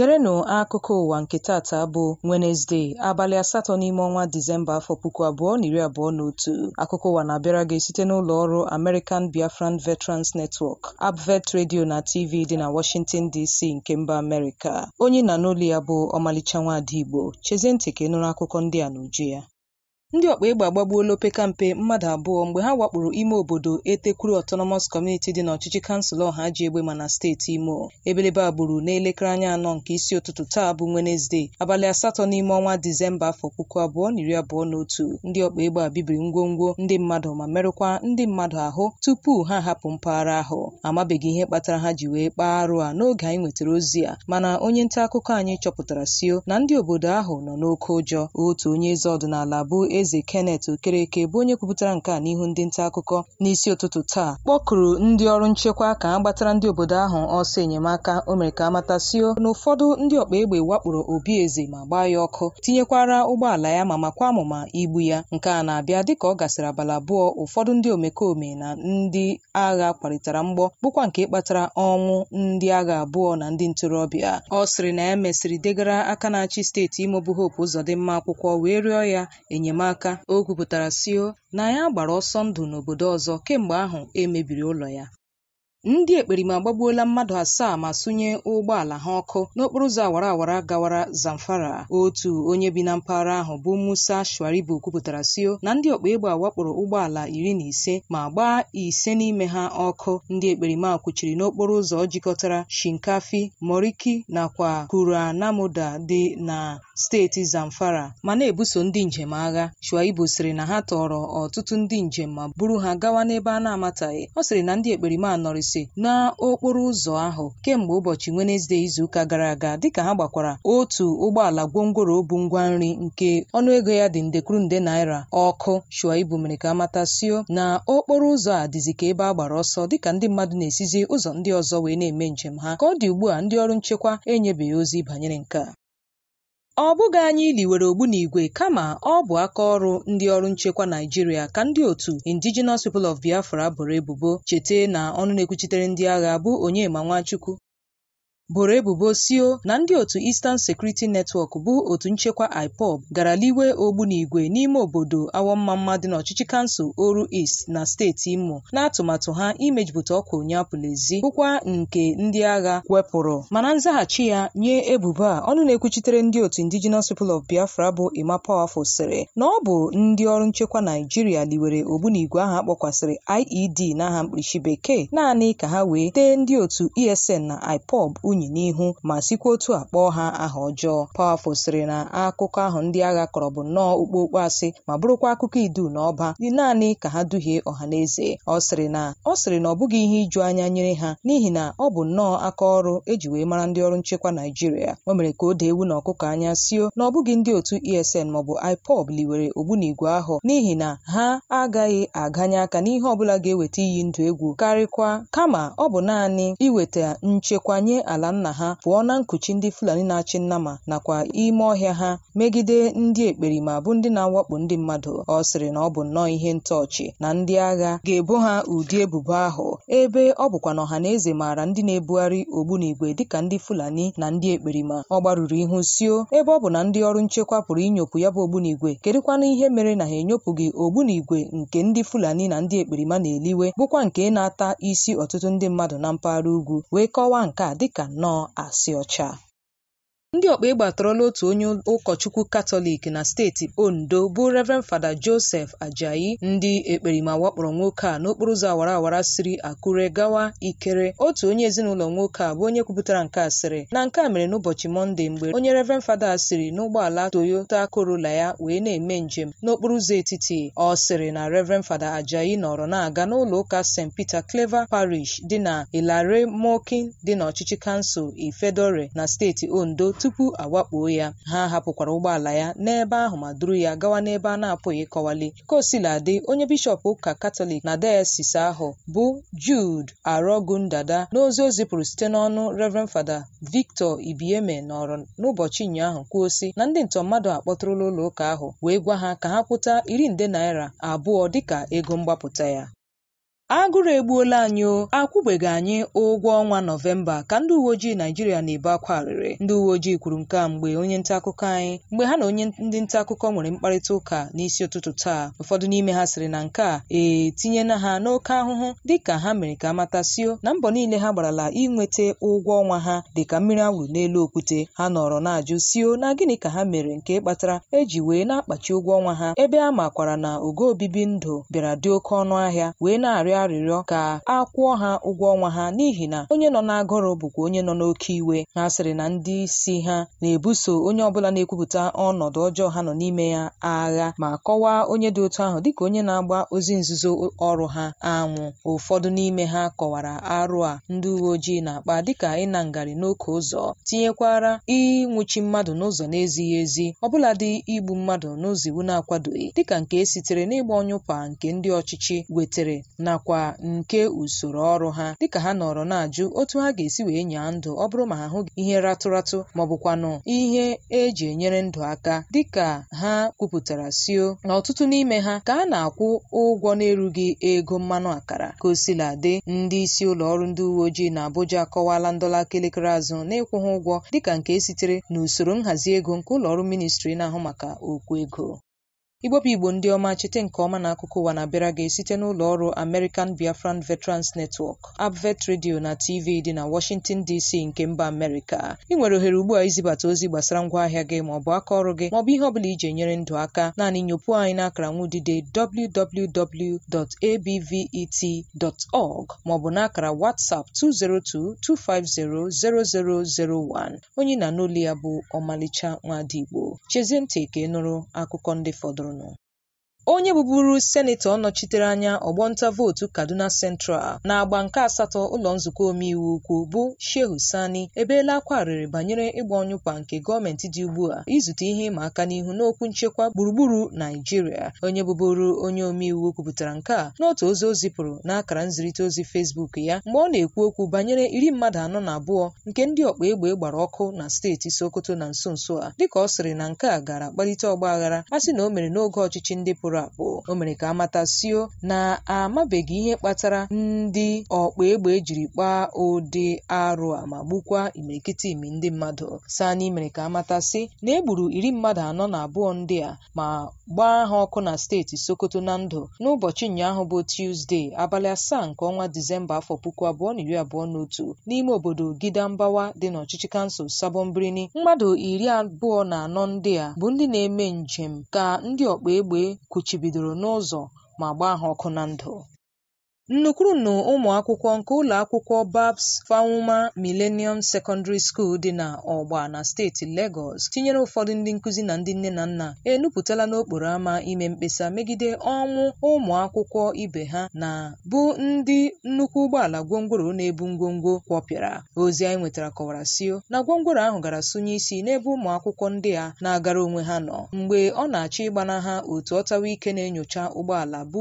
Gerenụ akụkọ ụwa nke tata bụ Wenesde, abalị asatọ n'ime ọnwa Disemba afọ puku abụọ na iri abụọ na otu. Akụkọ ụwa na-abịara gị site n'ụlọ ọrụ American Biafran Veterans Network, ABVET Radio na TV dị na Washington DC nke mba Amerịka. Onye na n'olu ya bụ ọmalịcha nwaada Igbo. Chezie ntị ka ị nụrụ akụkọ ndị a n'uju ya. ndị ọkpa egbe agbagbuola opekampe mmadụ abụọ mgbe ha wakporo ime obodo etekwuru autonomous community dị n'ọchịchị kansụl ọha ji egbe ma na steeti imo ebelebe agburu n'elekere anya anọ nke isi ụtụtụ taa bụ Wenesde abalị asatọ n'ime ọnwa disemba afọ puku abụọ na iri abụọ na otu ndị ọkpa egbe a bibiri ngwongwo ndị mmadụ ma merụkwa ndị mmadụ ahụ tupu ha hapụ mpaghara ahụ amabeghị ihe kpatara ha ji wee kpaa arụ a n'oge anyị nwetara ozi a mana onye nta akụkọ anyị chọpụtara sio na ndị obodo ahụ nọ n'oke ụjọ otu onye eze ọdịnala bụ eze Kenneth Okereke bụ onye kwupụtara nke a n'ihu ndị nta akụkọ n'isi ụtụtụ taa kpọkụrụ ndị ọrụ nchekwa ka a gbatara ndị obodo ahụ ọsọ enyemaka o mere ka amatasio na ụfọdụ ndị ọkpa egbe wakporo obi eze ma gbaa ya ọkụ tinyekwara ụgbọala ya ma makwa amụma igbu ya nke a na-abịa dịka ọ gasịrị abalị abụọ ụfọdụ ndị omekome na ndị agha kwarịtara mgbọ bụkwa nke kpatara ọnwụ ndị agha abụọ na ndị ntorobịa ọ sịrị na ya mesịrị degara aka na-achị steeti Imo bụ Hope Uzodimma akwụkwọ wee rịọ ya enyemaka o kwupụtara sio na ya gbara ọsọ ndụ n'obodo ọzọ kemgbe ahụ emebiri ụlọ ya ndị ekperima agbagbuola mmadụ asaa ma sụnye ụgbọala ha ọkụ n'okporo ụzọ awara awara gawara Zamfara otu onye bi na mpaghara ahụ bụ Musa Shuaibu kwupụtara sio na ndị ọkpa egbe awakporo ụgbọala iri na ise ma gbaa ise n'ime ha ọkụ ndị ekperima kwuchiri n'okporo ụzọ jikọtara Shinkafi Moriki nakwa Kuranamuda dị na steeti Zamfara ma na-ebuso ndị njem agha Shuaibu sịrị na ha tọrọ ọtụtụ ndị njem ma buru ha gawa n'ebe a na-amataghị ọ sịrị na ndị ekperima nọrịsị n'okporo ụzọ ahụ kemgbe ụbọchị Wenesde izuụka gara aga dịka ha gbakwara otu ụgbọala gwongworo bụ ngwa nri nke ọnụego ya dị nde kwuru nde naira ọkụ Shuaibu mere ka amatasio na okporo ụzọ a dịzi ka ebe a gbara ọsọ dịka ndị mmadụ na-esizi ụzọ ndị ọzọ wee na-eme njem ha ka ọ dị ugbu a ndị ọrụ nchekwa enyebeghị ozi banyere nke a ọ bụghị anyị liwere ogbunigwe kama ọ bụ aka ọrụ ndị ọrụ nchekwa Naijiria ka ndị otu Indigenous People of Biafra boro ebubo chete na ọnụ na-ekwuchitere ndị agha bụ Onyema Nwachukwu boro ebubo sio na ndị otu Eastern Security Network bụ otu nchekwa IPOB gara liwe ogbunigwe n'ime obodo awọmmamma dị n'ọchịchị kansụl Oru East na steeti Imo n'atụmatụ ha imejupụta ọkwa onye apụlezi bụkwa nke ndị agha wepụrụ mana nzaghachi ya nye ebubo a ọnụ na-ekwuchitere ndị otu Indigenous People of Biafra bụ Emma Powerful sịrị na ọ bụ ndị ọrụ nchekwa Naijiria liwere ogbunigwe ahụ akpọkwasịrị IED n'aha mkpirisi bekee naanị ka ha wee tee ndị otu ESN na IPOB unyi n'ihu ma sikwa otu a kpọọ ha aha ọjọọ Powerful sịrị na akụkọ ahụ ndị agha kọrọ bụ nnọọ okpokpo asị ma bụrụkwa akụkọ idu na ọba dị naanị ka ha duhie ọha na eze ọ sịrị na ọ sịrị na ọ bụghị ihe iju anya nyere ha n'ihi na ọ bụ nnọọ aka ọrụ eji wee mara ndị ọrụ nchekwa Naijiria o mere ka o dee ewu na ọkụkọ anya sio na ọ bụghị ndị otu ESN maọbụ IPOB liwere ogbunigwe ahụ n'ihi na ha agaghị aganye aka n'ihe ọbụla ga-eweta iyi ndụ egwu karịkwa kama ọ bụ naanị iweta nchekwa nye ala nna ha pụọ na nkuchi ndị Fulani na-achị nnama nakwa ime ọhịa ha megide ndị ekperima bụ ndị na-awakpo ndị mmadụ ọ sịrị na ọ bụ nnọọ ihe ntọọchị na ndị agha ga-ebo ha ụdị ebubo ahụ ebe ọ bụkwa na ọha na eze maara ndị na-ebugharị ogbunigwe dịka ndị Fulani na ndị ekperima ọ gbarụrụ ihu sio ebe ọ bụ na ndị ọrụ nchekwa pụrụ inyopụ ya bụ ogbunigwe kedụkwana ihe mere na ha enyopụghị ogbunigwe nke ndị Fulani na ndị ekperima na-eliwe bụkwa nke na-ata isi ọtụtụ ndị mmadụ na mpaghara ugwu wee kọwaa nke a dịka nnọọ asị ọcha ndị ọkpa egbe atọrọla otu onye ụkọchukwu katọlik na steeti ondo bụ Reverend Fada Joseph Ajayi ndị ekperima wakpọrọ nwoke a n'okporo ụzọ awara awara siri Akure gawa Ikere otu onye ezinụlọ nwoke a bụ onye kwupụtara nke a sịrị na nke a mere n'ụbọchị Mọnde mgbe onye Reverend Fada a siri n'ụgbọala Toyota Corolla ya wee na-eme njem n'okporo ụzọ etiti ọ sịrị na Reverend Fada Ajayi nọrọ na-aga n'ụlọ ụka St. Peter Clever Parish dị na Ilare Mokin dị n'ọchịchị kansụl Ifedore na steeti Ondo tupu awakpuo ya ha hapụkwara ụgbọala ya n'ebe ahụ ma duru ya gawa n'ebe a na-apụghị ịkọwali ka o sila dị onye bishọp ụka katọlik na dayasis ahụ bụ Jude Arọgundada n'ozi o zipụrụ site n'ọnụ Reverend Fada Victor Ibieme nọrọ n'ụbọchị ụnyaahụ kwuo sị na ndị ntọ mmadụ akpọtụrụla ụlọ ụka ahụ wee gwa ha ka ha kwụta iri nde naira abụọ dịka ego mgbapụta ya agụrụ egbuola anyị o akwụbeghị anyị ụgwọ ọnwa nọvemba ka ndị uwe ojii naijiria na-ebe akwa arịrị ndị uwe ojii kwuru nke a mgbe onye nta akụkọ anyị mgbe ha na onye ndị nta akụkọ nwere mkparịta ụka n'isi ụtụtụ taa ụfọdụ n'ime ha sịrị na nke a etinyela ha n'oke ahụhụ dịka ha mere ka amatasio na mbọ niile ha gbarala inweta ụgwọ ọnwa ha dịka mmiri awụrụ n'elu okwute ha nọrọ na-ajụ sio na gịnị ka ha mere nke kpatara eji wee na-akpachi ụgwọ ọnwa ha ebe a makwara na ogo obibi ndụ bịara dị oke ọnụ ahịa wee na-arịọ arịrịọ ka a kwụọ ha ụgwọ ọnwa ha n'ihi na onye nọ n'agụrụ bụkwa onye nọ n'oke iwe ha sịrị na ndị isi ha na-ebuso onye ọbụla na-ekwupụta ọnọdụ ọjọọ ha nọ n'ime ya agha ma kọwaa onye dị otu ahụ dịka onye na-agba ozi nzuzo ọrụ ha anwụ ụfọdụ n'ime ha kọwara arụ a ndị uwe ojii na-akpa dịka ịna ngarị n'oke ụzọ tinyekwara ịnwụchi mmadụ n'ụzọ na-ezighị ezi ọbụladị igbu mmadụ n'ụzọ iwu na-akwadoghị dịka nke sitere n'ịgba ọnyụpa nke ndị ọchịchị wetere nakwa nke usoro ọrụ ha dịka ha nọrọ na-ajụ otu ha ga-esi wee nyaa ndụ ọ bụrụ ma ha hụghị ihe ratụratụ maọbụkwanụ ihe eji enyere ndụ aka dịka ha kwupụtara sio na ọtụtụ n'ime ha ka a na-akwụ ụgwọ na-erughị ego mmanụ akara ka o sila dị ndị isi ụlọ ọrụ ndị uwe ojii na Abuja akọwala ndọla aka elekere azụ na-ịkwụ ha ụgwọ dịka nke sitere n'usoro nhazi ego nke ụlọ ọrụ ministri na-ahụ maka okwu ego igbopụ igbo ndị ọma chete nke ọma na akụkọ ụwa na-abịara gị site n'ụlọ ọrụ American Biafran Veterans Network Abvet Radio na TV dị na Washington DC nke mba Amerịka ị nwere ohere ugbu a izibata ozi gbasara ngwaahịa gị maọbụ aka ọrụ gị maọbụ ihe ọbụla iji enyere ndụ aka naanị nyopụ anyị n'akara nwudide www.abvet.org maọbụ n'akara WhatsApp 202-250-0001 onye na n'olu ya bụ ọmalịcha nwadigbo chezie ntị ka ị nụrụ akụkọ ndị fọdụrụnụ onye bụburu senetọ nọchitere anya ọgbọnta vootu kaduna central na-agba nke asatọ ụlọ nzukọ omeiwu ukwu bụ shehu sani ebeela akwa arịrị banyere ịgba ọnyụkwa nke gọọmenti dị ugbu a izute ihe ịma aka n'ihu n'okwu nchekwa gburugburu naijiria onye bụburu onye omeiwu kwupụtara nke a n'otu ozi o zipụrụ n'akara nzirịta ozi fesbuk ya mgbe ọ na-ekwu okwu banyere iri mmadụ anọ na abụọ nke ndị ọkpa egbe gbara ọkụ na steeti sokoto na nso nso a dịka ọ sịrị na nke a gara kpalite ọgba aghara a sị na o mere n'oge ọchịchị ndị pụrụ apụ o mere ka amatasio na-amabeghị ihe kpatara ndị ọkpa egbe ejiri kpaa ụdị arụ a ma gbukwa imirikiti imi ndị mmadụ sani mere ka amatasị na egburu iri mmadụ anọ na abụọ ndị a ma gbaa ha ọkụ na steeti sokoto na ndụ n'ụbọchị ụnyaahụ bụ tuzdee abalị asaa nke ọnwa disemba afọ puku abụọ na iri abụọ na otu n'ime obodo gidambawa dị n'ọchịchị kansụl sabon birni mmadụ iri abụọ na anọ ndị a bụ ndị na-eme njem ka ndị ọkpa egbe kwuchibidoro n'ụzọ ma gbaa ha ọkụ na ndụ nnukwurunu ụmụ akwụkwọ nke ụlọ akwụkwọ babs fawuma millennium secondary school dị na ọgba na steeti Lagos tinyere ụfọdụ ndị nkụzi na ndị nne na nna enupụtala n'okporo ámá ime mkpesa megide ọnwụ ụmụ akwụkwọ ibe ha na bụ ndị nnukwu ụgbọala gwongworo na-ebu ngwongwo kwọpịara ozi anyị nwetara kọwara sio na gwongworo ahụ gara sụnye isi n'ebe ụmụ akwụkwọ ndị a na-agara onwe ha nọ mgbe ọ na-achọ ịgbana ha otu ọtawa ike na-enyocha ụgbọala bụ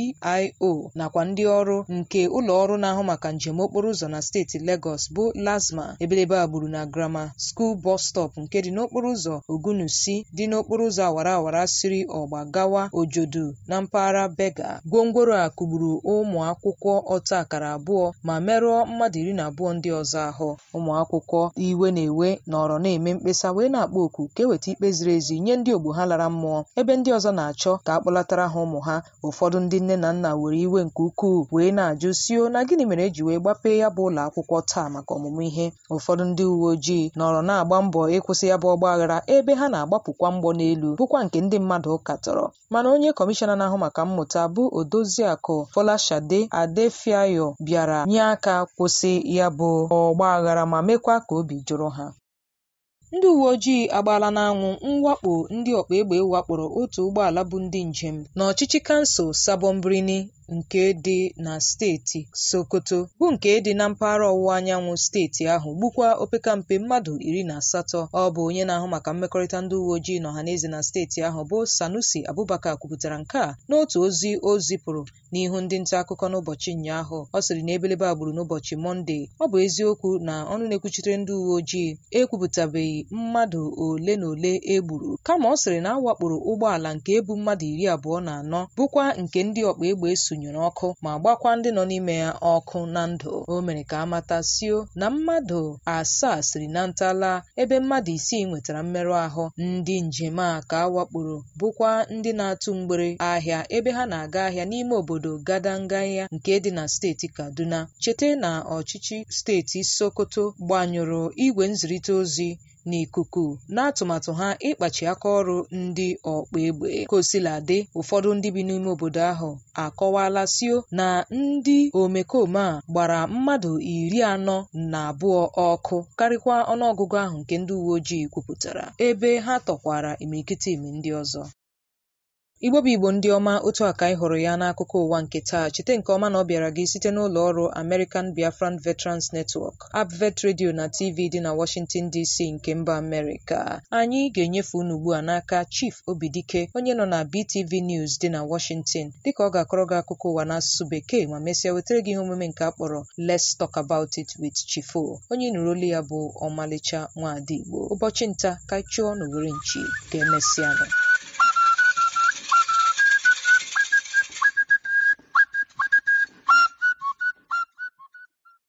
VIO nakwa ndị ọrụ nke ụlọ ọrụ na-ahụ maka njem okporo ụzọ na steeti Lagos bụ LASMA ebelebe agburu na Grammar School bus stop nke dị n'okporo ụzọ Ogunusi dị n'okporo ụzọ awara awara siri ọgba gawa Ojodu na mpaghara Bega gwongworo a kụgburu ụmụ akwụkwọ ọta akara abụọ ma merụọ mmadụ iri na abụọ ndị ọzọ ahụ ụmụ akwụkwọ iwe na-ewe nọrọ na-eme mkpesa wee na-akpọ oku ka eweta ikpe ziri ezi nye ndị ogbo ha lara mmụọ ebe ndị ọzọ na-achọ ka a kpọlatara ha ụmụ ha ụfọdụ ndị nne na nna were iwe nke ukwuu wee na-ajụ sio na gịnị mere eji wee gbapee ya bụ ụlọ akwụkwọ taa maka ọmụmụ ihe ụfọdụ ndị uwe ojii nọrọ na-agba mbọ ịkwụsị ya bụ ọgba aghara ebe ha na-agbapụkwa mgbọ n'elu bụkwa nke ndị mmadụ katọrọ mana onye kọmishọna na-ahụ maka mmụta bụ odoziakụ Fọlashade Adefiayo bịara nye aka kwụsị ya bụ ọgba aghara ma mekwa ka obi jụrụ ha ndị uwe ojii agbaala n'anwụ mwakpo ndị ọkpa egbe wakporo otu ụgbọala bụ ndị njem n'ọchịchị kansụl Sabon Birni nke dị na steeti Sokoto bụ nke dị na mpaghara ọwụwa anyanwụ steeti ahụ gbukwa opekampe mmadụ iri na asatọ ọ bụ onye na-ahụ maka mmekọrịta ndị uwe ojii na ọhaneze na steeti ahụ bụ Sanusi Abubakar kwupụtara nke a n'otu ozi o zipụrụ n'ihu ndị nta akụkọ n'ụbọchị ụnyaahụ ọ sịrị na ebelebe agburu n'ụbọchị Mọnde ọ bụ eziokwu na ọnụ na-ekwuchitere ndị uwe ojii ekwupụtabeghị mmadụ ole na ole e gburu kama ọ sịrị na a wakporo ụgbọala nke ebu mmadụ iri abụọ na anọ bụkwa nke ndị ọkpa egbe sụnyere ọkụ ma gbakwa ndị nọ n'ime ya ọkụ na ndụ o mere ka amata sio na mmadụ asaa siri na ntala ebe mmadụ isii nwetara mmerụ ahụ ndị njem a ka a wakporo bụkwa ndị na-atụ mgbere ahịa ebe ha na-aga ahịa n'ime obodo gadangaya nke dị na steeti kaduna cheta na ọchịchị steeti sokoto gbanyụrụ igwe nzirịta ozi n'ikuku n'atụmatụ ha ịkpachi aka ọrụ ndị ọkpa egbe kosiladị ụfọdụ ndị bi n'ime obodo ahụ akọwala sio na ndị omekome a gbara mmadụ iri anọ na abụọ ọkụ karịkwa ọnụọgụgụ ahụ nke ndị uwe ojii kwupụtara ebe ha tọkwara imirikiti imi ndị ọzọ igbo bụ igbo ndị ọma otu a ka anyị hụrụ ya n'akụkọ ụwa nke taa cheta nke ọma na ọ bịara gị site n'ụlọ ọrụ American Biafran Veterans Network Abvet Radio na TV dị na Washington DC nke mba Amerịka anyị ga-enyefe unu ugbu a n'aka Chief Obidike onye nọ na BTV News dị na Washington dịka ọ ga-akọrọ gị akụkọ ụwa n'asụsụ bekee ma mesịa wetara gị ihe omume nke a kpọrọ Let's Talk About It with Chifo onye nụrụ olu ya bụ ọmalịcha nwaada Igbo ụbọchị nta ka chụọ n'owere nchi ka emesịa nụ